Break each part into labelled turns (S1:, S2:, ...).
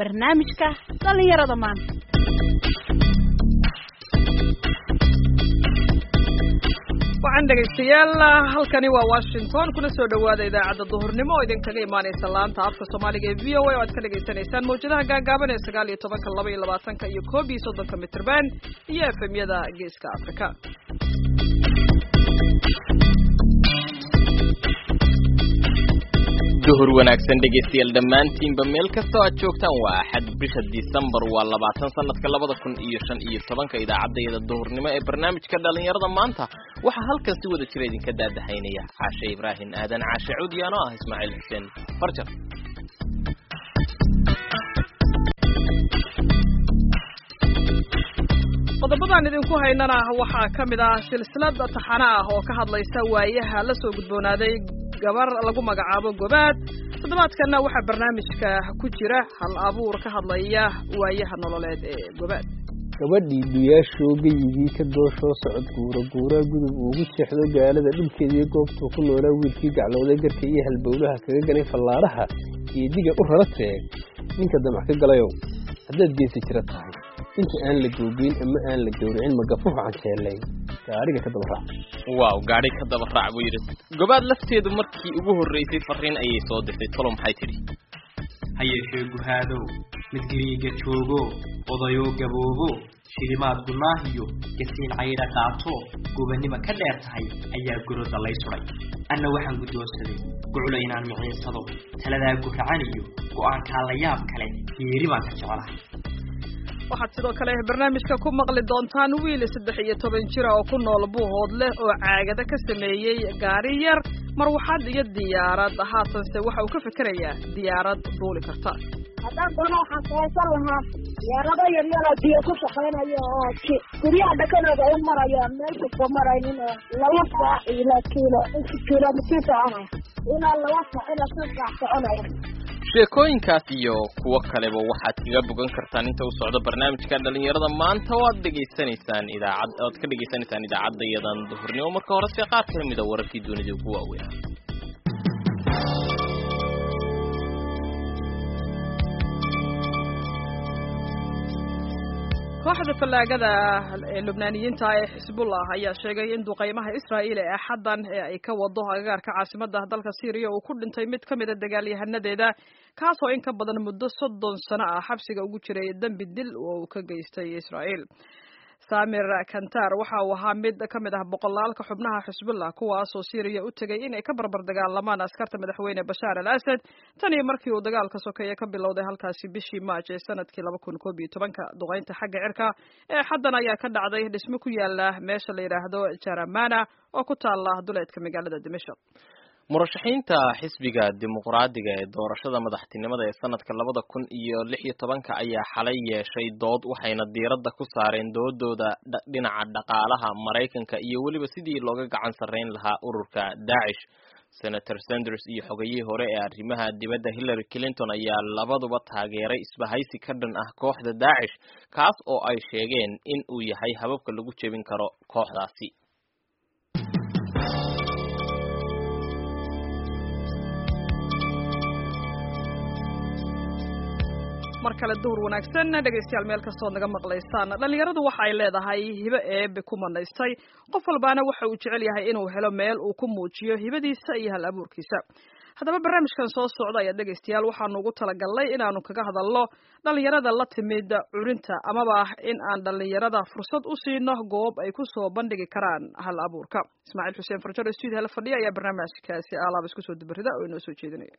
S1: barnaamijka dhallinyarada maanta
S2: waxaan dhegaystayaal halkani waa washington kuna soo dhawaada idaacadda duhurnimo oo idinkaga imaanaysa laanta afka soomaaliga ee v o a oo aad ka dhagaysanaysaan mawjadaha gaagaaban ee sagaal iyo tobanka laba iyo labaatanka iyo koob iyo soddonka mitrban iyo efemyada geeska afrika
S3: duhur wanaagsan dhegaystayaal dhammaantiinba meel kastoo aad joogtaan waa axad bisha disembar waa labaatan sanadka labada kun iyo shan iyo tobanka idaacaddayada duhurnimo ee barnaamijka dhallinyarada maanta waxaa halkan si wada jira idinka daadahaynaya caashe ibraahim aadan caashe cuudiyaan oo ah ismaaciil xuseen farjar
S2: qodobadaan idinku haynana waxaa ka mid ah silsilad taxana ah oo ka hadlaysa waayaha la soo gudboonaaday gabar lagu magacaabo gobaad toddobaadkanna waxaa barnaamijka ku jira hal abuur ka hadlaya waayaha nololeed ee gobaad
S4: gabadhii duyaashoo geyigii ka dooshoo socod guura guuraa gudub uugu jeexdo gaalada dhulkeediiyo goobtuu ku noolaa wiilkii gaclooday garka iyo halbowlaha kaga ganay fallaaraha iyo diga u rara teeg ninka damac ka galayow haddaad geesi jira tahay inta aan la googeyn ama aan la gowracin magafuhu canjeelayn gaadhiga ka daba raac
S3: waaw gaadhi ka daba raac buu yidhi gobaad lafteedu markii ugu horraysay farriin ayay soo dirtay tolo maxay tidhi
S5: ha yeeshee guhaadow mid gariiga joogo odayoo gaboobo shilimaad gunaahiyo gasiin caydha qaato gubannima ka dheer tahay ayaa goroda lay suday anna waxaan guddoonsaday guclo inaan miciinsado taladaa guracan iyo go'aankaa la yaab kale geeri baan ka jeclahay
S2: waxaad sidoo kale barnaamijka ku maqli doontaan wiil saddex iyo toban jira oo ku nool buuhood leh oo caagada ka sameeyey gaari yar marwaxad iyo diyaarad haatanse waxa uu ka fikerayaa diyaarad duuli karta
S6: haddaan doono waxaan samaysan lahaa diyaarado yaryaroo biyo ku shaqaynayo oo guryaha dhakanooda u maraya meel kasta maraynin oo laba saac ila kiilo kilomitir soconaya ilaa laba saac ilaa shan saac soconaya
S3: sheekooyinkaas iyo kuwo kaleba waxaad kaga bogan kartaan inta u socdo barnaamijka dhalinyarada maanta oo aad dhegaysanaysaan idaacad oad ka dhegaysanaysaan idaacaddayadan duhurnimo marka horese qaar ka mida wararkii dunida ugu waaweynaa
S2: kooxda fallaagada ee lubnaaniyiinta ee xisbullah ayaa sheegay in duqaymaha israa'iil ee axaddan ee ay ka wado agagaarka caasimada dalka syriya uu ku dhintay mid ka mida dagaalyahanadeeda kaasoo in ka badan muddo soddon sano ah xabsiga ugu jiray dembi dil oo uu ka geystay israa'iil samir kantar waxa uu ahaa mid ka mid ah boqolaalka xubnaha xisbullah kuwaasoo syriya u tegay inay ka barbar dagaalamaan askarta madaxweyne bashaar al asad tan iyo markii uu dagaalka sokeeye ka bilowday halkaasi bishii maaj ee sanadkii laba kun koob iyo tobanka duqeynta xagga cirka ee xaddan ayaa ka dhacday dhismo ku yaala meesha la yidhaahdo jaramana oo ku taala duleedka magaalada dimashq
S3: murashaxiinta xisbiga dimuqraadiga ee doorashada madaxtinimada ee sanadka labada kun iyo lix iyo tobanka ayaa xalay yeeshay dood waxayna diiradda ku saareen doodooda dhinaca dhaqaalaha maraykanka iyo weliba sidii looga gacan sarreyn lahaa ururka daacish senator sanders iyo xogayihii hore ee arrimaha dibadda hillary clinton ayaa labaduba taageeray isbahaysi ka dhan ah kooxda daacish kaas oo ay sheegeen in uu yahay hababka lagu jebin karo kooxdaasi
S2: mar kale duhur wanaagsan dhegaystayaal meel kastood naga maqlaysaan dhallinyaradu waxa ay leedahay hibo eebe ku manaystay qof walbaana waxa uu jecel yahay inuu helo meel uu ku muujiyo hibadiisa iyo hal abuurkiisa haddaba barnaamijkan soo socda ayaa dhegaystayaal waxaanu ugu talagalnay inaanu kaga hadalno dhallinyarada la timid curinta amaba in aan dhallinyarada fursad u siino goob ay ku soo bandhigi karaan hal abuurka ismaaciil xuseen farjaro studio hala fadhiya ayaa barnaamijkaasi alaab isku soo dabarida oo inoo soo jeedinaya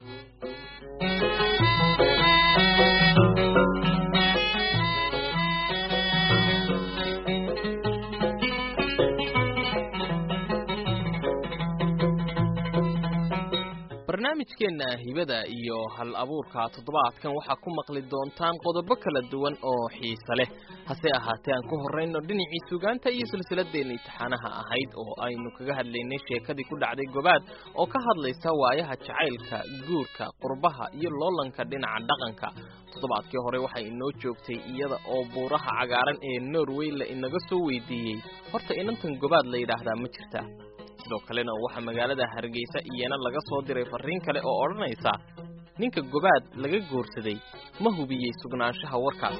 S3: barnaamijkeenna hibada iyo hal abuurka toddobaadkan waxaa ku maqli doontaan qodobo kala duwan oo xiise leh hase ahaatee aan ku horrayno dhinacii sugaanta iyo silsiladeenna imtixaanaha ahayd oo aynu kaga hadlaynay sheekadii ku dhacday gobaad oo ka hadlaysa waayaha jacaylka guurka qurbaha iyo loolanka dhinaca dhaqanka toddobaadkii hore waxay inoo joogtay iyada oo buuraha cagaaran ee norway la inaga soo weydiiyey horta inantan gobaad la yidhaahdaa ma jirta sidoo kalena waxaa magaalada hargeysa iyana laga soo diray farriin kale oo odhanaysa ninka gobaad laga goorsaday ma hubiyey sugnaanshaha warkaas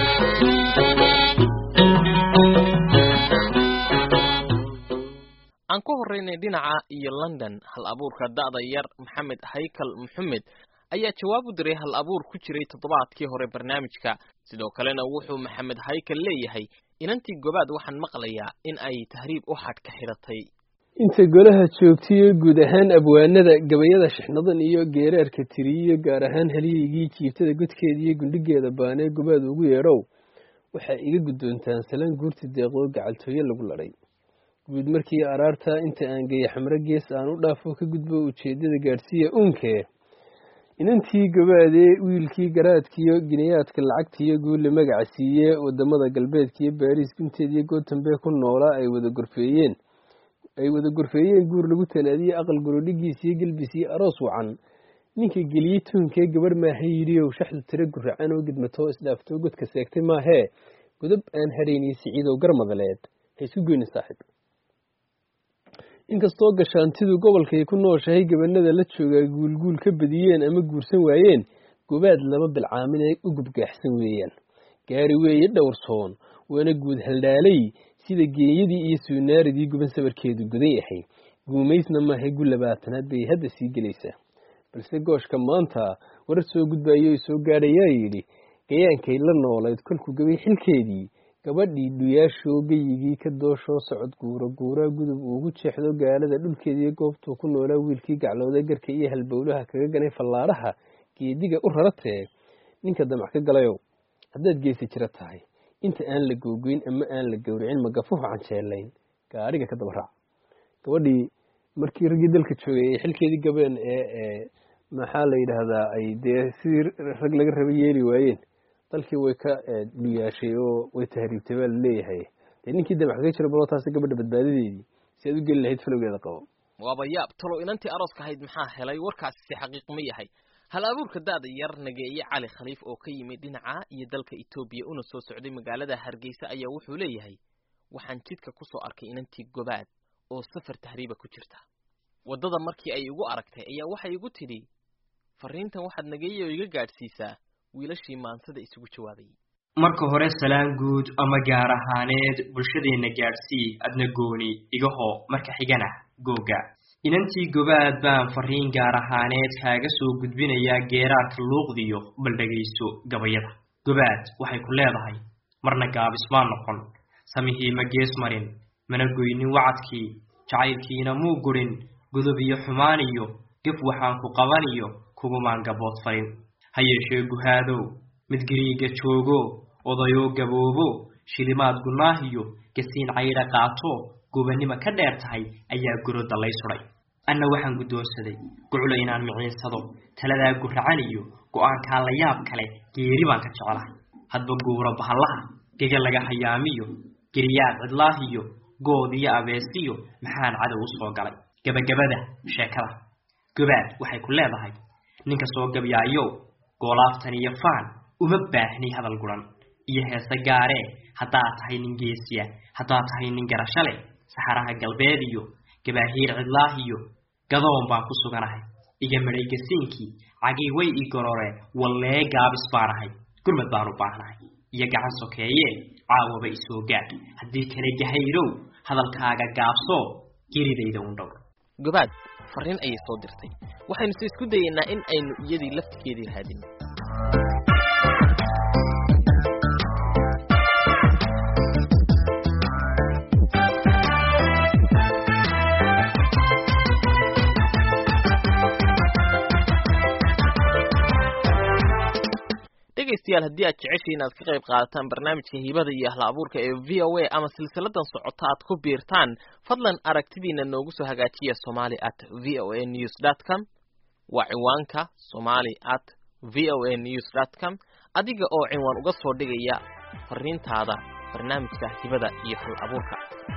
S3: aan ku horraynay dhinaca iyo london hal abuurka da'da yar maxamed haykal maxamed ayaa jawaab u diray hal abuur ku jiray toddobaadkii hore barnaamijka sidoo kalena wuxuu maxamed haykal leeyahay inantii gobaad waxaan maqlayaa in ay tahriib u xadh ka xidhatay
S4: inta golaha joogtayo guud ahaan abwaanada gabayada shixnadan iyo geeraarka tiriyo gaar ahaan halyaygii jiibtada godkeeda iyo gundhigeeda baanee gobaad ugu yeedhow waxaa iga guddoontaan salaan guurti deeqoo gacaltooyo lagu ladhay guud markii araarta inta aan geeya xamro gees aan u dhaafo ka gudbo ujeeddada gaadhsiiya uunkee inantii gabaadee wiilkii garaadkiyo ginayaadka lacagtiyo guulle magaca siiye wadamada galbeedkiyo baariis gunteed iyo gootanbee ku noolaa ay wada gorfeeyeen ay wada gorfeeyeen guur lagu talaadiyey aqal gorodhigiis iyo gelbis iyo aroos wacan ninka geliyey tuunkee gabarh maaha yidhiow shaxda tiro guracan oo gidmatoo isdhaaftoo godka seegtay maahee godab aan hadhaynay siciidow garmadaleed ha isu goyni saaxiib inkastoo gashaantidu gobolkay ku nooshahay gabanada la joogaa guulguul ka badiyeen ama guursan waayeen gobaad laba bilcaamin ay u gubgaaxsan weeyaan gaari weeye dhowrsoon waana guud haldhaalay sida geeyadii iyo suunaaridii guban sabarkeedu godan yahay guumaysna maahay gu labaatanaad bay hadda sii gelaysaa balse gooshka maanta warar soo gudbayo soo gaadhayaa yidhi gayaankay la noolayd kolkuu gabay xilkeedii gabadhii dhuyaashoo geyigii ka dooshoo socod guura guuraa gudub uugu jeexdo gaalada dhulkeediiyo goobtuu ku noolaa wiilkii gaclooda garka iyo halbowlaha kaga ganay fallaadhaha geediga u raratee ninka damac ka galayow haddaad geesi jira tahay inta aan la googoyn ama aan la gowricin magafuhu canjeelayn gaadhiga ka daba raac gabadhii markii raggii dalka joogay ay xilkeedii gabeen ee maxaa la yidhaahdaa ay dee sidii rag laga raba yeeli waayeen dalkii way ka dhuyaashay oo way tahriibtay baa laleeyahay dee ninkii damac kaga jira baloo taasi gabadha badbaadadeedii si aad u geli lahayd falowgeeda qabo
S3: waaba yaab talow inantii arooska ahayd maxaa helay warkaasi si xaqiiq ma yahay hal abuurka daada yar nageeye cali khaliif oo ka yimid dhinaca iyo dalka etoobiya una soo socday magaalada hargeysa ayaa wuxuu leeyahay waxaan jidka ku soo arkay inantii gobaad oo safar tahriiba ku jirta waddada markii ay igu aragtay ayaa waxay igu tidhi fariintan waxaad nageeye oo iga gaadhsiisaa wiilashii maansada isugu jawaabayay
S5: marka hore salaan guud ama gaar ahaaneed bulshadeenna gaadhsii adna gooni igahoo marka xigana googa inantii gobaad baan fariin gaar ahaaneed kaaga soo gudbinayaa geeraarka luuqdiyo bal dhegayso gabayada gobaad waxay ku leedahay marna gaabis maa noqon samihii ma gees marin mana goynin wacadkii jacaylkiina muu gurin gudub iyo xumaan iyo gef waxaan ku qabaniyo kugumaan gabood farin ha yeeshee guhaadow mid gariiga joogo odayoo gaboobo shilimaad gunaahiyo gasiin caydha qaato gobannimo ka dheer tahay ayaa gurodda lay sudhay anna waxaan guddoonsaday guclo inaan miciinsado taladaa guracan iyo go'aankaa la yaab kale geeri baan ka jeclahay hadba guura bahallaha gega laga hayaamiyo geriyaad cidlaahiyo good iyo abeesiyo maxaan cadow u soo galay gebagabada sheekada gobaad waxay ku leedahay ninka soo gabyaayow goolaaftan iyo faan uma baahni hadal guran iyo heese gaaree haddaad tahay nin geesiya haddaad tahay nin garasho leh saxaraha galbeed iyo gabaahiir cidlaahiyo gadoon baan ku suganahay iga midhay gasiinkii cagii way ii gororee wallee gaabis baan ahay gurmad baan u baahnahay iyo gacan sokeeyee caawaba isoo gaadh haddii kale gahayrow hadalkaaga gaabsoo geridayda un dhowr
S3: gobaad fariin ayay soo dirtay waxaynu se isku dayeynaa in aynu iyadii laftigeedii raadin dhegaystayaal haddii aad jeceshay inaad ka qayb qaadataan barnaamijka hibada iyo ahla abuurka ee v o a ama silsiladan socota aad ku biirtaan fadlan aragtidiina noogu soo hagaajiya somali at v o a news dot com waa ciwaanka somali at v o a news dot com adiga oo cinwaan uga soo dhigaya fariintaada barnaamijka hibada iyo hal abuurka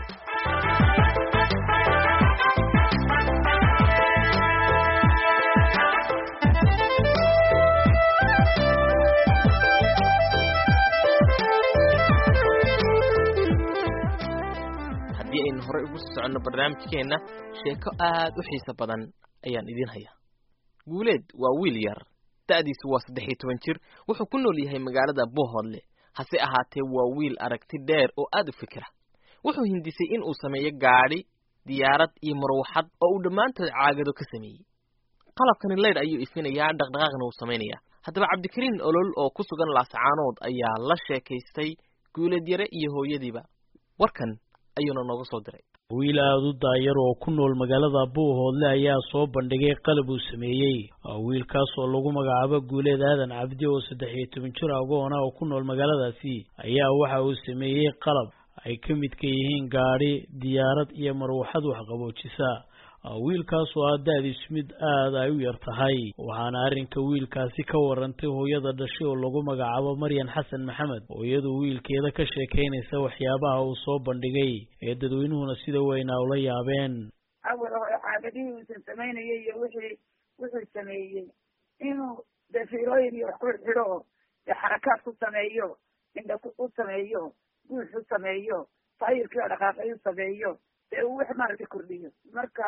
S3: haddii aynu horey ugu sii soconno barnaamijkeenna sheeko aad u xiiso badan ayaan idiin hayaa guuleed waa wiil yar da'diisu waa saddex iyo toban jir wuxuu ku nool yahay magaalada bohodle hase ahaatee waa wiil aragti dheer oo aad u fikira wuxuu hindisay in uu sameeyo gaadhi diyaarad iyo marwaxad oo uu dhammaantood caagado ka sameeyey qalabkani leydh ayuu ifinayaa dhaqdhaqaaqna uu samaynayaa haddaba cabdikariin olol oo ku sugan laascaanood ayaa la sheekaystay guuleed yare iyo hooyadiiba warkan ayuuna nooga soo diray
S7: wiil aada u daayar oo ku nool magaalada buuhoodle ayaa soo bandhigay qalab uu sameeyey wiilkaas oo lagu magacaabo guuleed aadan cabdi oo saddex iyo toban jir agoona oo ku nool magaaladaasi ayaa waxa uu sameeyey qalab ay ka midka yihiin gaadhi diyaarad iyo marwaxad waxqaboojisa wiilkaas oo ah da-diisu mid aada ay u yar tahay waxaana arrinka wiilkaasi ka warantay hooyada dhashay oo lagu magacaabo maryan xasan maxamed oo iyadu wiilkeeda ka sheekaynaysa waxyaabaha uu soo bandhigay ee dadweynuhuna sida weynaa ula yaabeen
S8: awal hore caagadihii uusan samaynayay iyo wixii wuxuu sameeyey inuu dee fiilooyin iyo wax ku xidho oo dee xarakaad ku sameeyo indha u sameeyo guux u sameeyo taayirkii oo dhaqaaqay u sameeyo dee uu wax maaragtay kordhiyo marka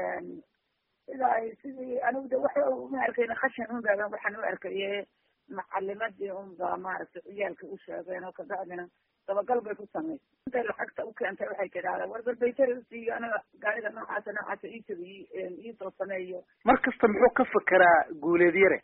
S8: sida ay sidii anigu de waxa uma arkayna khashin un baaban waxaan u arkaye macalimadii un baa maaragtay ciyaalka u sheegeen oo kabacdina dabagal bay ku samaysay intay lacagta u keentay waxay tidhahdeen war balbaytari usiiyo aniga gaariga noocaasa noocaasa ii tabi iisoo sameeyo
S9: mar kasta muxuu ka fekeraa guuleed yare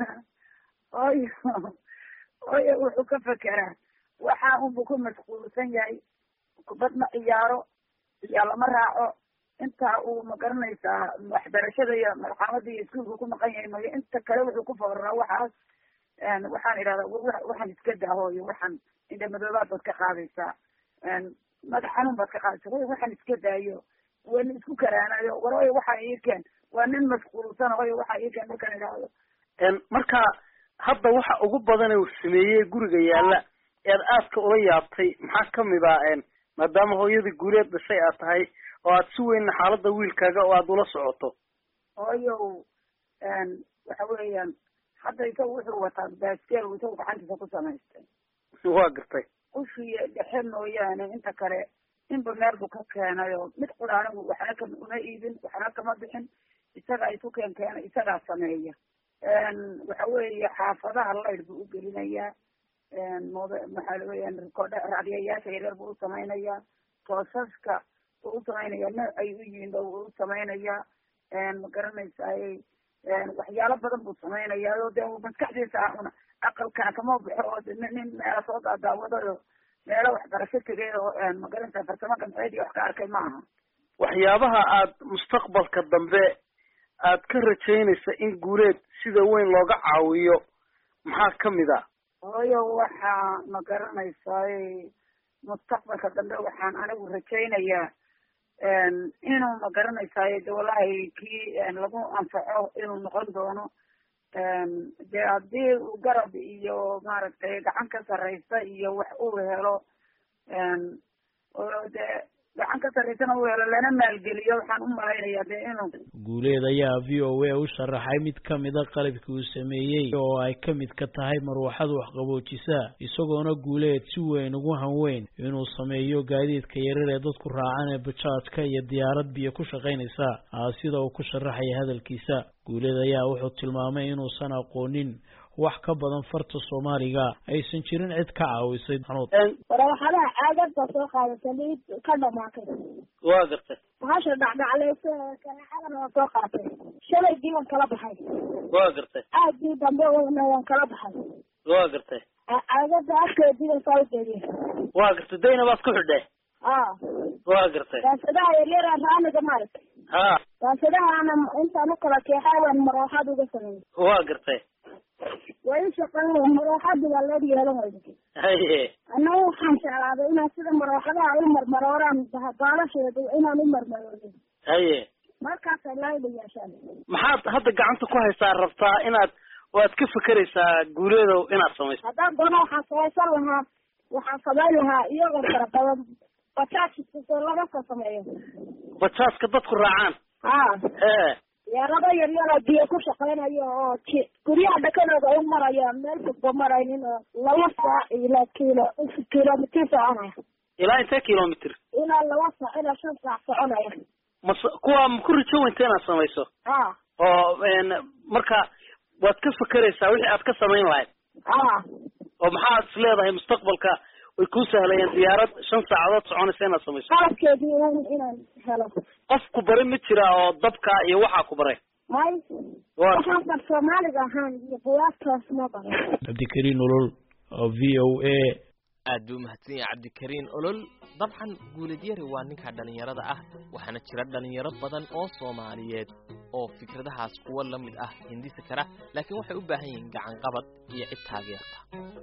S8: oyo oyo wuxuu ka fekeraa waxa unbu ku mashquulsan yahay kubad ma ciyaaro iyaa lama raaco inta uu magaranaysaa waxbarashada iyo marxamada iyo iskuulka ku maqan yahay mayo inta kale wuxuu ku fooraa waxaas waxaan idhahdaa waxaan iska dahooyo waxaan indha madoobaad baad ka qaadaysaa madax xanuun baad ka qaadaysaa way waxaan iska daayo wana isku karaanayo war oyo waxaa ii keen waa nin mashquulsan oyo waxaa ii keen markaan idhahdo
S9: marka hadda waxa ugu badan uu sameeyey guriga yaalla ead aadka ula yaabtay maxaa kamid ah maadaama hooyadii guuleed dhashay aad tahay oo aad si weyn xaaladda wiilkaaga oo aada ula socoto
S8: hooyow waxa weeyaan hadda isaga wuxuu wataa baskeel isagu gacantiisa ku samaystay
S9: waa gartay
S8: ushii dhexe mooyaane inta kale inba meel buu ka keenay oo mid qura anigu waxna ka uma iibin waxna kama bixin isagaa isu keen keena isagaa sameeya waxa weeye xaafadaha laydh buu u gelinayaa mob maxaa weyaan rikoodha raadiyayaasha yaryar buu u samaynayaa toosaska buu u samaynaya nooc ay u yihiin ba wuu u samaynayaa ma garanaysaay waxyaalo badan buu samaynayaa oo dee maskaxdiisa ahuna aqalkana kama baxo oo nin meela soo daadaawadayo meelo waxbarasho tegay oo ma garanaysaa farsamo gamceed iyo wax ka arkay ma aha
S9: waxyaabaha aad mustaqbalka dambe aad ka rajaynaysa in guuleed sida weyn looga caawiyo maxaa kamid a
S8: hooyo waxaa ma garanaysaay mustaqbalka dambe waxaan anigu rajaynayaa inuu ma garanaysaay de wallahi kii lagu anfaco inuu noqon doono de haddii uu garab iyo maaragtay gacan ka sarraysa iyo wax uu helo oo de gacan ka sarraysana uu helo lana maalgeliyo waxaan u malaynayaa de inuu
S7: guuleed ayaa v o a u sharaxay mid kamida qalabkii uu sameeyey oo ay ka mid ka tahay marwaxad waxqaboojisa isagoona guuleed si weyn ugu hanweyn inuu sameeyo gaadiidka yarar ee dadku raacaan ee bajaajka iyo diyaarad biyo ku shaqaynaysa sida uu ku sharaxaya hadalkiisa guuleed ayaa wuxuu tilmaamay inuusan aqoonin wax ka badan farta soomaaliga aysan jirin cid ka caawisay xanuud
S6: warawaxadaha caagada soo qaada saliid ka dhamaatay
S9: waa gartay
S6: bahasha dhacdhaclaysa kanaxadana waa soo qaatay shalaygii waan kala baxay
S9: waa gartay
S6: aagii dambe waan kala baxay
S9: waa gartay
S6: caagada afkeediiba soo jeediye
S9: waa gartay dayna baad ku xidhe
S6: a
S9: waa gartay
S6: daasadaha yaryara raaniga maaragtay
S9: ha
S6: daasadahaana intaan u kala keexay waan marooxaad uga sameeyey
S9: waa gartay
S6: way u shaqeyn marooxada baa loo yeelan wayda
S9: haye
S6: annaga waxaan jeclaaday inaan sida marooxadaha ay u marmarooraan baalasheeda inaan u marmaroodo
S9: haye
S6: markaasay laayda yeeshaan
S9: maxaad hadda gacanta ku haysaa rabtaa inaad waad ka fekeraysaa guuleedow inaad samayso
S6: haddaan doono waxaan samaysan lahaa waxaan samayn lahaa iyagoo fara badan bajaajka laga soo sameeyo
S9: bajaaska dadku raacaan
S6: ha
S9: hee
S6: yeelado yaryaroo biyo ku shaqeynayo oo ji guryaha dhakadooda u maraya meel fogba maraynin oo laba saac ilaa kilo kilomitir soconaya
S9: ilaa intee kilomitr
S6: ilaa laba saac ilaa shan saac soconaya
S9: mas kuwa ma ku rijo weynta inaad samayso
S6: ha
S9: oo marka waad ka fekeraysaa wixii aad ka samayn lahayd
S6: haa
S9: oo maxaad is leedahay mustaqbalka way kuu sahlayeen diyaarad shan saacadood soconaysa inaad samayso
S6: qalabkeedii un inaan helo
S9: qof ku bari ma jira oo dabka iyo waxaa ku baray
S6: may
S9: waa
S6: waxaan bar soomaaliga ahaan iyo buwaagtaas ma baran
S7: cabdikariin olol oo v o a
S3: aad buu umahadsan yahay cabdikariin olol dabcan guuladyari waa ninka dhallinyarada ah waxaana jira dhallinyaro badan oo soomaaliyeed oo fikradahaas kuwa la mid ah hindisi kara laakiin waxay u baahan yihiin gacan qabad iyo cid taageerta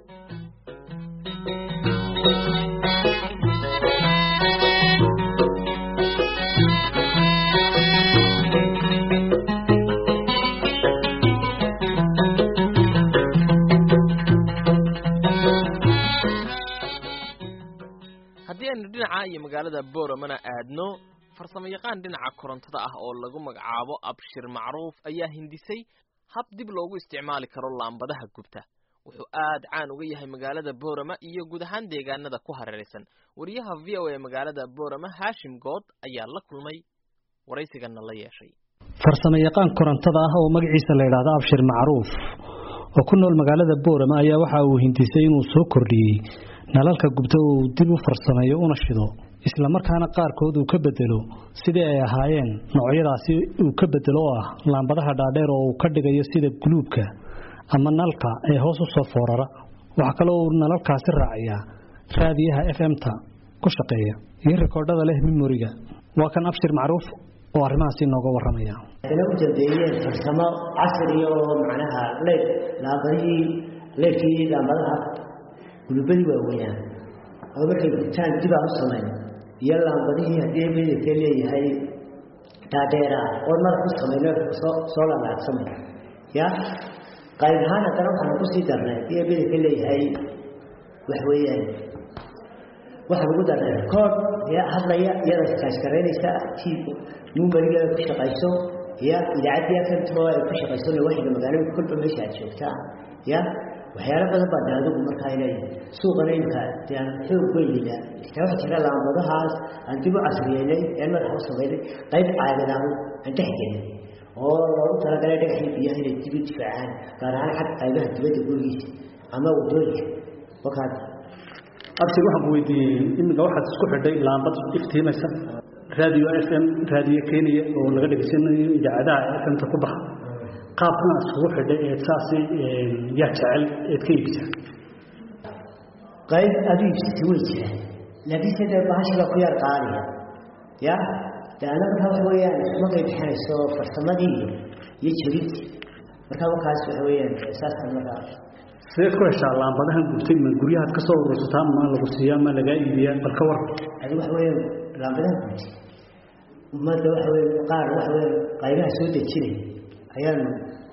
S3: haddii aynu dhinaca iyo magaalada boramana aadno farsamo yaqaan dhinaca korontada ah oo lagu magacaabo abshir macruuf ayaa hindisay hab dib loogu isticmaali karo laambadaha gubta wuxuu aad caan uga yahay magaalada borama iyo guud ahaan deegaanada ku hareeraysan wariyaha v o a magaalada borama haashim good ayaa la kulmay waraysigana la yeeshay
S10: farsamo yaqaan korontada ah oo magaciisa la yidhaahdo abshir macruuf oo ku nool magaalada boorama ayaa waxa uu hindisay inuu soo kordhiyey nalalka gubta oo uu dib u farsameeyo una shido isla markaana qaarkood uu ka bedelo sidii ay ahaayeen noocyadaasi uu ka bedelo oo ah laambadaha dhaadheer oo uu ka dhigayo sida guluubka ama nalka ee hoos u soo foorara waxaa kaloo uu nalalkaasi raaciyaa raadiyaha f m-ta ku shaqeeya iyo rikoodhada leh memoriga waa kan abshir macruuf oo arrimahaasi nooga warramaya
S11: waxayna u dambeeyeen farsamo casri oo macnaha leyd laambadihii leydkii laambadaha gulubadii waaweynaa oo markay gubtaan dib aan u samayn iyo laambadihii haddii midabka leeyahay dhaadheera oo madax u samayno soo soo lalaagsamay ya qayb ahaan haddana waxaan kusii darnay haddii midabka leeyahay wax weeyaan waxaan ugu darnay record ya hadlaya iyada iskaashgaraynaysa t numerigeeda ku shaqayso ya idaacaddii afantoo ay ku shaqayso lawaxiga magaalada kolba meesha aad joogtaa ya waxyaalo badan baa de adigu markaa inay suuqana imka de aan xoog weynina xitaa waxaa jira laambadahaas aan dib u casriyeynay ee madaxa u samaynay qayb caadadaan aan dhex gelin oo loogu talagalay dhagaxii biyaha inay dib u difaacaan gaar ahaan xag qaybaha dibadda gurigiisa ama wadooyinka wakaas
S10: abshir waxaan ku weydiiyey iminka waxaad isku xidhay laambad iftiimaysa raadiyo f m raadiyo kenya oo laga dhegeysanayo idaacadaha f m-ta ku baxa qaabkan aad iskugu xidhay eed saasi yaa jecel eed ka iibisa
S11: qayb adu iibsatay way jiraan laakiin se dee bahashi baa ku yar qaaliya ya de ana markaa waxa weeyaan ismagay bixinayso farsamadii iyo jebintii markaa wakaas waxa weeyaan saaskan markaa
S10: sideed ku heshaa laambadahan gubtay ma guryahaad ka soo urursataa ma lagu siiyaa ma lagaa iibiyaa bal ka war
S11: adi waxa weeyaan laambadahan gubtay ummadda waxa weya qaar waxa weya qaybaha soo dejinay ayaanu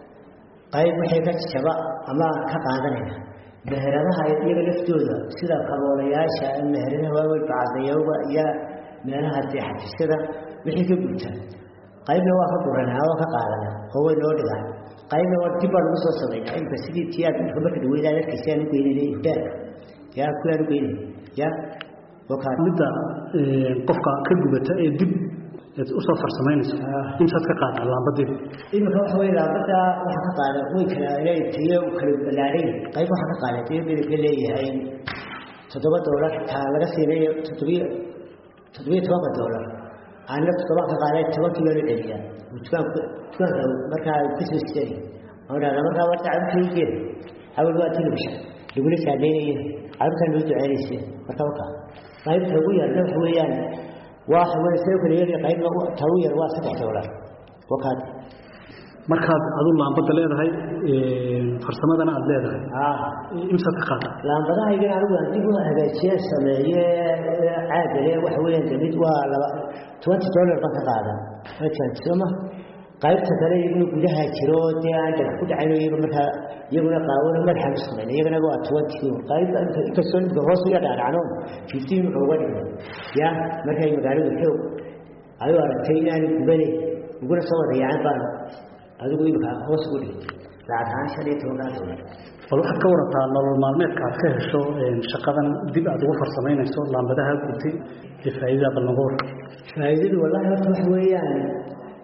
S11: qayb waxay ka jaba ama ka qaadanayna meheradaha iyaga laftooda sida kaboolayaasha meheradaha waaweyn bacadayowga iyo meelaha dee xafiisyada wixii ka gubta qaybna waa ka guranaa waa ka qaadana oo way noo dhigaan qaybna waa dib baan ugu soo samaynaa imka sidii tiyaad imka marka dhaweydaan arkaysa aan u geynayna ifdaarka ya kuwaan u geynay ya wakaa
S10: midda qofka ka gubata ee dib usoo farsamaynayso intaad ka qaada laambadiiba
S11: iminka waxa wey laambada waxaa ka qaada way kala inay tayo kala balaadhay qayb waxaa ka qaada tayo midabka leeyahay toddoba doolar taa laga siinayo toddobiyo toddobiyo tobanka doolar aanna toddobaan ka qaaday tobankii baa la dheliyaa dukaanka dukaanka markaa kusoo sidani waxaan dhahdaa markaa warta cabirkaygeeda awal waa television lagula saadeynayo cabirkaan loo duceynaysa marka wakaa qaybta ugu yarna waxa weeyaan waxa weeye soo kale yar qaybna talu yar waa saddex doolar wakaad
S10: markaad adu laambada leedahay farsamadana aad leedahay imsaad ka qaada
S11: laambadahaygan anigu aan dib u hagaajiye sameeye caagale waxa weeyaan de mid waa laba twenty dollar baan ka qaada sooma qaybta kale iyaguna gudaha jiro dee aan dhagax ku dhacayn iyaga markaa iyaguna qaawano madaxaan u samayna iyagana waa twenty qayb inkastoo ninka hoos uya dhaadhacno fifteen wuxuu uga dhigay ya markay magaaladu xoog ayuu aragtay inaanu gubane uguna soo wada yacan baan adigu imika hoos ugu dhigay lacag ahaan shan iyo tobankaa doolar
S10: bal waxaad ka warataa nolol maalmeedka aad ka hesho shaqadan dib aad ugu farsamaynayso laambadaha gubtay ee faa'iidada bal noga war
S11: faa'iidadu wallahi horta waxa weeyaan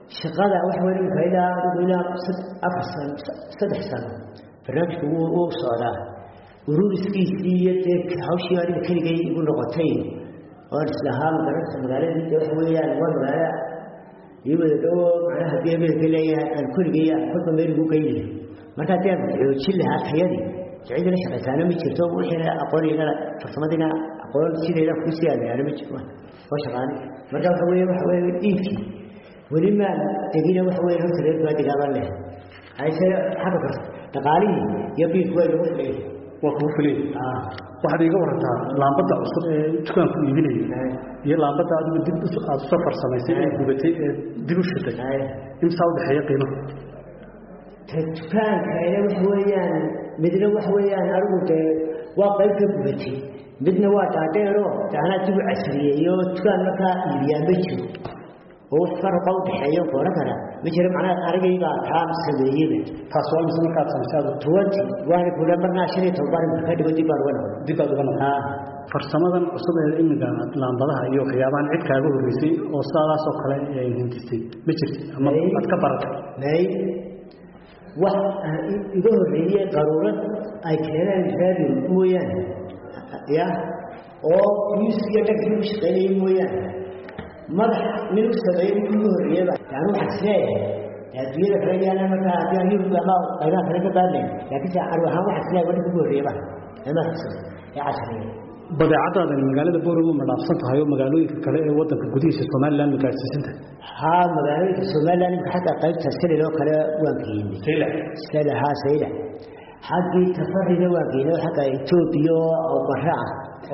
S11: shaqada waxa weeye imika ilaa adigu ilaa afar sano saddex sano barnaamijka wuu wuu socdaa ururiskiisii iyo dee hawshii adiga keligay igu noqotay oon islahaa magaranaysa magaaladii de waxa weeyaan waa magaalo iyo wada dhowo macnaha beebedka leeyahay aan keligay aan kolba meel ugu geynayo marka haddii aan xoojin lahaa tayadii cid la shaqaysaana ma jirto wixiina aqoonina farsamadiina aqoon sideeda ku sii aadaana ma jirto oo shaqaani marka waxa weeye waxa weeye dhiibkii weli maan degina waxa weeye horta reer baa degaaban leh hayse xagga karta dhaqaalihii iyo biilku way lagu filay
S12: waa kugu filay waxaad iiga warantaa laambadda cusub ee dukaanku iibinaya iyo laambadda adigu dib aad usoo farsamaysay ee gubatay ee dib u shitay imsaa udhexeeya qiimaha
S11: dukaanka ina waxa weeyaan midna waxa weeyaan adigu dee waa qayb ka gubatay midna waa dhaadheero anaa dib u casriyeeyo dukaan markaa iibiyaa ma jiro oo farqa u dhexeeyo kooran kara ma jiro macnaha arigayga taa sameeyeyba
S12: taas waa mise markaad samaysay adigu
S11: tuwanti waana kula marnaa shan iyo toban ka dhigo dib baan uga noqon
S12: dib baad uga noqon farsamadan cusub ee imiga laambadaha iyo waxyaabahan cid kaaga horreysay oo sidaadaas oo kale ay hindistay ma jirto ama aad ka baratay
S11: may wax iga horreeyey qaruurad ay keeneen raadiyo mooyaane ya oo miiskiyo dhagkii u shaqaynayay mooyaane madax nin u sameeyey mid ugu horreeyeyba yani waxaan isleeyahay adduunyada kale yaala markaa haddii aan yurub ama qaybaha kale ka baadnayn laakiinse arwi ahaan waxaan isleeyahay wadhanka ugu horreeyaba ee madaxka ee casriya
S12: badeecadaadani magaalada booramo ma dhaafsan tahay oo magaalooyinka kale ee wadanka gudihiisa somaliland ma gaadhsiisan tahay
S11: haa magaalooyinka somaliland imika xagga qaybta silil oo kale waan geynay
S12: sayla
S11: sayla haa sayla xaggii tafarina waan geynay xagga etoobiya oo barre ah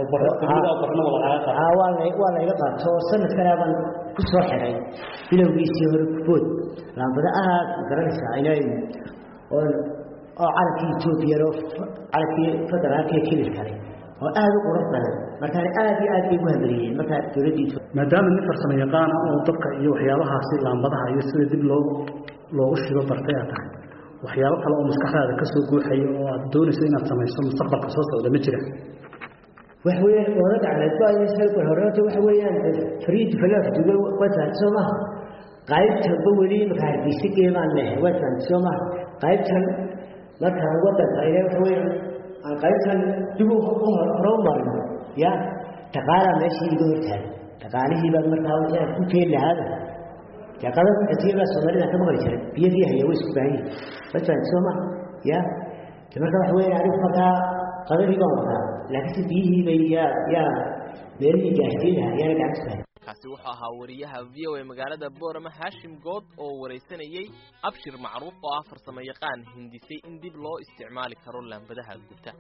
S11: haa waa la waa layga qaato sanadkana baan ku soo xiray bilowgiisii hore kubood laambada aad garanaysaa inay oo oo calankii etoobiyana calankii federaalka ee kilil kale oo aad u qurux badan markaan aad iyo aad bay ugu hamariyeen markaa dowladdiisu
S12: maadaama nin farsamo yaqaana oo dabka iyo waxyaabahaasi laambadaha iyo sida dib loo loogu shido bartay aad tahay waxyaabo kale oo maskaxdaada ka soo guuxaya oo aad doonayso inaad samayso mustaqbalka soo socda ma jira
S11: waxa weeyaan oola gacmeed baa inay horeeto waxa weeyaan fariid falaaf duga wataan soo maha qaybtanba weli markaa hargeysa geemaan leh wataan soo maha qaybtan markaan wadanka ina waxa weeyaan aan qaybtan dib u hore u marno ya dhaqaalaa meeshii iga hortaagan dhaqaalihii baan markaa wixii aan ku keeni lahaada dee qadan cutiyada soomaalida ka maqli jiray biyadii haya way isku baahan yihin wataan soo maha ya de marka waxa weeyaan anigu markaa qadadii baan wadaa laakiinse biyihii bay yaa yaa meelihii gaarsiin lahaa yaana gacanta sahay
S3: kaasi wuxuu ahaa wariyaha v o a magaalada boorama haashim good oo waraysanayey abshir macruuf oo ah farsamo yaqaan hindisay in dib loo isticmaali karo laambadaha gubta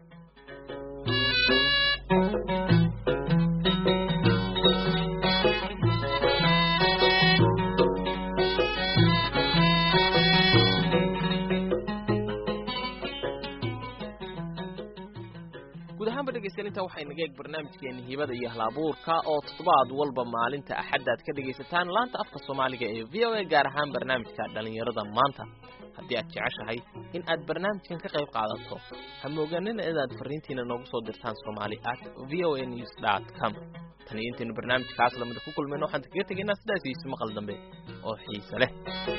S3: dhegeystaninta waxay naga eeg barnaamijkeeni hibada iyo halabuurka oo toddobaad walba maalinta axadda aad ka dhegaysataan laanta afka soomaaliga ee v o a gaar ahaan barnaamijka dhallinyarada maanta haddii aad jeceshahay in aad barnaamijkan ka qayb qaadato ha moogaanina inaad fariintiina noogu soo dirtaan somali at v o a news dot com tan iyo intaynu barnaamijkaas lamida ku kulmayno waxaan kaga tegaynaa sidaas iyo isu maqal dambe oo xiise leh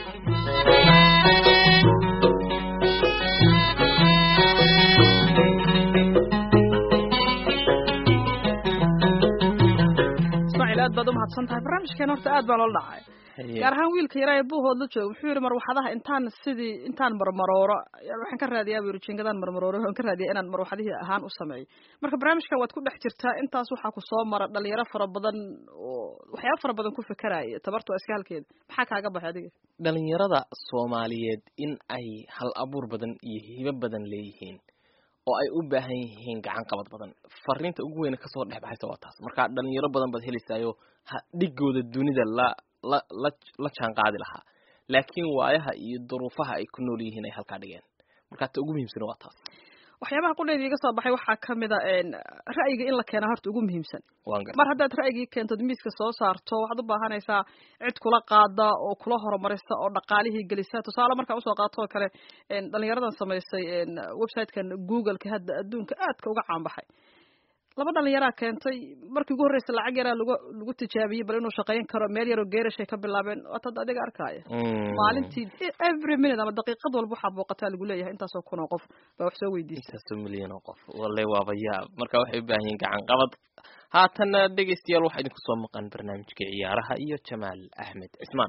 S2: aad baad umahadsan tahay barnaamijkeen horta aad baa loola dhacay gaar ahaan wiilka yaraa ee buuhood la jooga wuxuu yidhi marwaxadaha intaan sidii intaan marmarooro waxaan ka raadiyaa buu yidhi jingadaan marmarooro waxaan ka raadiyaa inaan marwaxadihii ahaan u sameeyo marka barnaamijkan waad ku dhex jirtaa intaas waxaa ku soo mara dhalinyaro fara badan oo waxyaaba fara badan ku fekeraya tabartu waa iska halkeeda maxaa kaaga baxay adiga
S3: dhalinyarada soomaaliyeed in ay hal abuur badan iyo hibo badan leeyihiin oo ay u baahan yihiin gacan qabad badan fariinta ugu weyne kasoo dhex baxaysa waa taas marka dhalinyaro badan baad helaysaayo dhigooda dunida la la la la jaan qaadi lahaa laakiin waayaha iyo duruufaha ay ku nool yihiin ay halkaa dhigeen marka ta ugu muhiimsan waa taas
S2: waxyaabaha qudheedii iga soo baxay waxaa kamid a ra'yiga in la keena horta ugu muhiimsan mar haddaad ra'yigii keentod miiska soo saarto waxaad u baahanaysaa cid kula qaada oo kula horumarisa oo dhaqaalihii gelisa tusaale markaa usoo qaato oo kale dhalinyaradan samaysay websitekan googleka hadda adduunka aadka uga caanbaxay laba dhalinyaraa keentay markii ugu horreysa lacag yaraa lagu lagu tijaabiyey bal inuu shaqayn karo meel yaroo geerashay ka bilaabeen waatad adiga arkaya maalintii every minute ama daqiiqad walba waxaa booqataa lagu leeyahay intaasoo kun oo qof baa wax soo weydiisay
S3: intaasoo milyan oo qof walle waaba yaab marka waxay u baahan yihiin gacan qabad haatanna dhegaystayaal waxaa idinku soo maqan barnaamijka ciyaaraha iyo jamaal axmed cismaan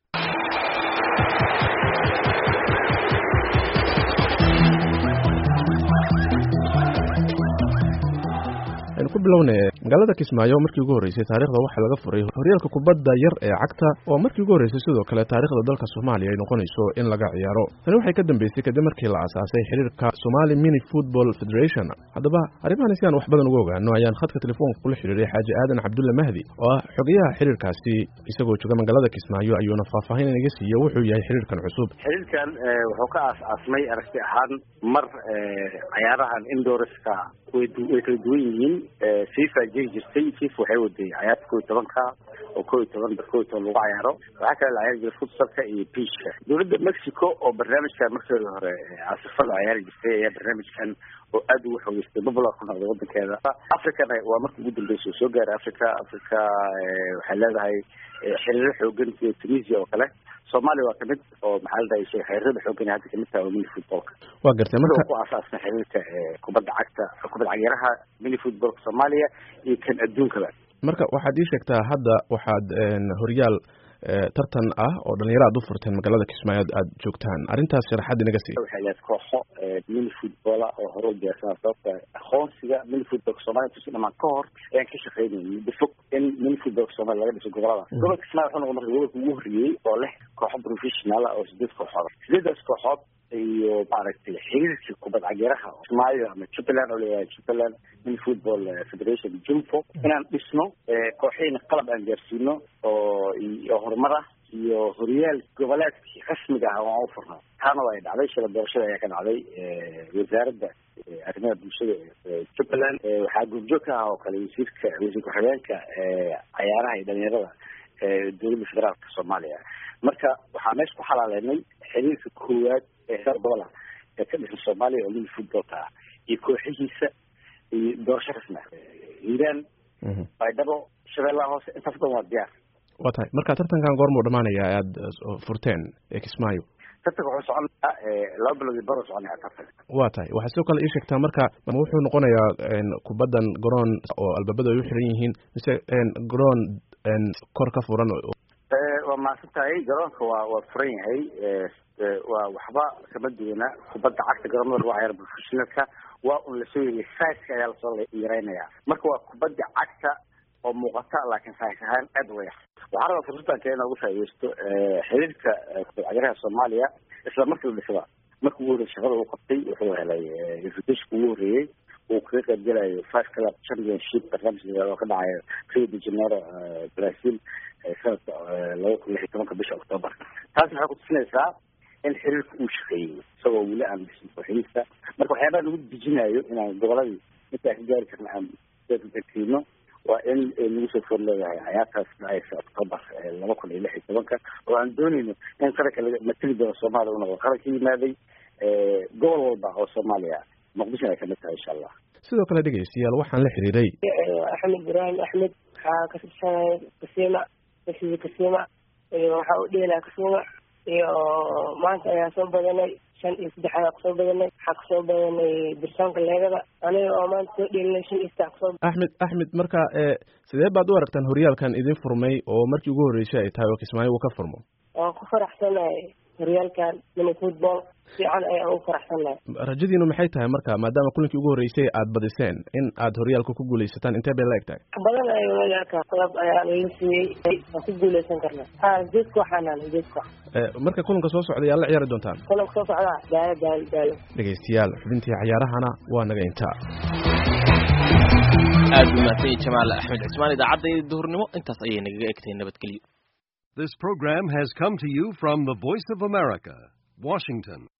S13: aynu ku bilownay magaalada kismaayo markii ugu horreysay taariikhda waxaa laga furay horyaalka kubadda yar ee cagta oo markii ugu horreysay sidoo kale taariikhda dalka soomaaliya ay noqonayso in laga ciyaaro tani waxay ka dambeysay kadib markii la aasaasay xiriirka somali mini football federation haddaba arrimahan si aan wax badan uga ogaano ayaan khadka telefoonka kula xiriiray xaaji aadan cabdulle mahdi oo ah xogayaha xiriirkaasi isagoo jooga magaalada kismaayo ayuuna faahfaahin inaga siiye wuxuu yahay xiriirkan cusub
S14: xiriirkan wuxuu ka aas-aasmay aragti ahaan mar cayaarahan indorska way kala duwan yihiin fifa jiri jirtay fifa waxay waday cayaarta kow iyo tobanka oo kow iyo toban bar kow iyo toban lagu cayaaro waxaa kale la cayaari jiray futsalka iyo biishka dowladda mexico oo barnaamijkan markeeda hore asifada cayaari jirtay ayaa barnaamijkan oo aad ugu xoogeystay popular ku noqday wadankeeda africana waa markii ugu dambeysa oo soo gaaray africa africa waxay leedahay xiriiro xoogan sida tunisia oo kale soomaaliya waa kamid oo maxaa la dhahay xiriirada xoogan hadda kamid tahay oo mini footballka
S13: waa gartay marka
S14: ku aasaasna xiriirka kubadda cagta kubadda cagyaraha mini footballka soomaaliya iyo kan adduunkaba
S13: marka waxaad ii sheegtaa hadda waxaad horyaal tartan ah oo dhalinyaro aad u furteen magaalada kismaayo aad joogtaan arrintaas sharaxaad inaga sii
S14: waxay leed kooxo mini footballa oo hore u diyaarsanaa sababta aqoonsiga mini footballka soomaaliya tusi dhamaan ka hor ayaan ka shaqeynayay muddo fog in mini footballka soomaaliya laga dhiso gobolada gobolka kismaayo wuxuu noqon marka gobolka ugu horreeyey oo leh kooxo professional ah oo sideed kooxood sideedaas kooxood iyo maaragtay xiriirka kubad cagyaraha kismaayo ama jubbaland oo leeyahay jubbaland mini football federation jumfo inaan dhisno kooxihina qalab aan gaarsiino oo iyo horumar ah iyo horyaal goboleedkii rasmiga ah oo aan u furno taana waa ay dhacday shala doorashada ayaa ka dhacday wasaaradda arrimaha bulshada jubbaland waxaa goobjoog ka ah oo kale wasiirka wasiir ku-xigeenka cayaaraha iyo dhalinyarada dowladda federaalka soomaaliya marka waxaa meesha ku xalaaleynay xiriirka koowaad ee heer gobola ee ka dhisan soomaaliya oo mini footballka ah iyo kooxihiisa iyo doorasho rasmi ah hiiraan baydhabo shabeellaha hoose intaas dhan waa diyaar
S13: waa tahay marka tartankan goormuu dhamaanaya aada furteen ee kismaayo
S14: tartanka wuxuu soconayaa laba bilood iyo baro soconaya tartanka
S13: waa tahay waxaa sidoo kale ii sheegtaa marka wuxuu noqonayaa kubaddan garoon oo albaabada ay u xiran yihiin mise garoon kor ka furan
S14: waa mahadsan tahay garoonka waa waa furan yahay waa waxba kama duwana kubadda cagta garoomada lagu cayaaro professionalka waa un lasoo yeriya saiska ayaa lasoo yareynaya marka waa kubadda cagta oo muuqata laakiin sais ahaan aad u yar waxaa rabaa fursaddan kale inoogu faaideysto xiriirka kubad cagyaraha soomaaliya isla markii la dhisada markii ugu horreyay shaqada uu qabtay wuxuu helay invitationka ugu horreeyey uu kaga qayb gelayo five club championship barnaamij oo ka dhacayo rio de janeiro brazil sanadka laba kun lix iyo tobanka bisha octoober taas waxay kutusinaysaa in xiriirka uu shaqeeyey isagoo weli aan dhisin kooxdiisa marka waxyaabaha lagu dejinayo inaan goboladii intaa ka gaari karna aan kiino waa in nagu soo foor leedahay cayaartaas dhacaysa octoober laba kun iyo lix iyo tobanka oo aan dooneyno in qaranka mateli doono soomaaliya u noqdo qaran ka yimaaday gobol walba oo soomaaliya muqdishona ay kamid tahay insha allah
S13: sidoo kale dhegeystayaal waxaan la xiriiray
S15: axmed ibraahim axmed waxaa ka tirsanaya kasiima mesida kasiima iyo waxaa u dheelaa kasiima iyo maanta ayaa soo badanay shan iyo saddex ayaa kusoo badanay waxaa kusoo badanay birsoonka leegada aniga oo maanta soo dheelinay shan iyo saddex kusoo
S13: axmed axmed marka sidee baad u aragtaan horyaalkan idin furmay oo markii ugu horreysay ay tahay oo kismaayo uu ka furmo
S15: waan ku faraxsanahay horyaalkan mini football fiican ayaan ugu faraxsanahay
S13: rajadiinu maxay tahay marka maadaama kulinkii ugu horreysay aad badiseen in aad horyaalka ku guulaysataan intee bay la eg tahay
S15: badan ayuu horyaalka qalab ayaa laga siiyey waan ku guulaysan karnaa ha sideed kooxanaan sideed koox
S13: marka kulanka soo socda yaa la ciyaari doontaan
S15: kulanka soo socda gaalo gaalo gaalo
S13: dhegaystayaal xubintii cayaarahana waa naga intaa
S3: aad u mahadsan jamaal axmed cismaan idaacadda duhurnimo intaas ayay nagaga egtay nabadgelyo
S16: This program has come to you from the Voice of America, Washington.